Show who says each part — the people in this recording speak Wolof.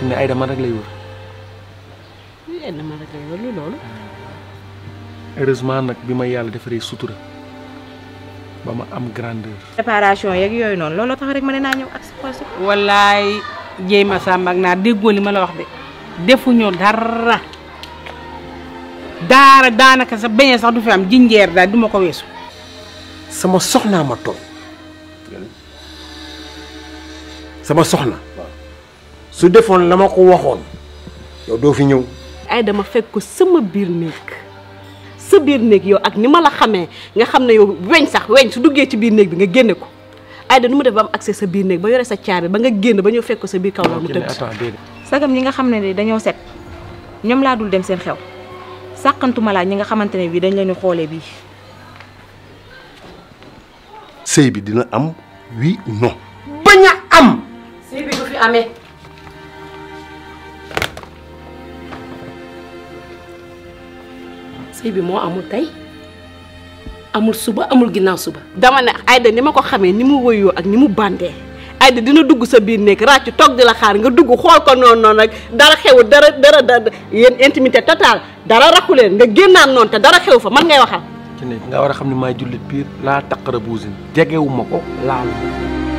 Speaker 1: fi ne Aïda man rek lay wër
Speaker 2: yéen ma rek la lu loolu.
Speaker 1: heureusement nag bi ma yàlla defaree sutura ba ma am grandeur.
Speaker 3: préparation yeeg yooyu noonu looloo tax rek ma ne naa ñëw ak sa si.
Speaker 2: wallaay jéy ma sàmm ak naa déggoo li ma la wax de defuñu dara daara daanaka sa beñe sax du fi am jinjeer daal du ma ko weesu.
Speaker 4: sama soxnaa ma tooñ sama soxna su defoon la ma ko waxoon yow doo fi ñëw
Speaker 5: ay dama fekk ko sama biir néeg sa biir néeg yow ak ni ma la xamee nga xam ne yow weñ sax weñ su duggee ci biir néeg bi nga génne ko Aïda nu mu def ba am accès sa biir néeg ba yore sa caabi ba nga génn ba ñëw fekk ko sa biir kaw la mu
Speaker 1: Kiné
Speaker 5: tëdd
Speaker 1: attends déedéet
Speaker 3: sagam ñi nga xam ne ni dañoo set ñoom laa dul dem seen xew sàqantuma laa ñi nga xamante ne bii dañ leen di xoolee bii.
Speaker 4: sëy bi dina am oui ou non bañ a am
Speaker 5: sëy bi du fi amee
Speaker 6: sëy bi moo amul tey amul suba amul ginnaaw suba
Speaker 5: dama ne Aïda ni ma ko xamee ni mu woyoo ak ni mu bandee Aïda dina dugg sa biir néeg ràcc toog di la xaar nga dugg xool ko noonu noonu rek dara xewu dara dara dara yéen intimité totale dara raxu leen nga génnaan noonu te dara xew fa man ngay waxal
Speaker 1: Kiné nga war a xam ne maay jullit piir laa taqara buusin jegewuma ko laalu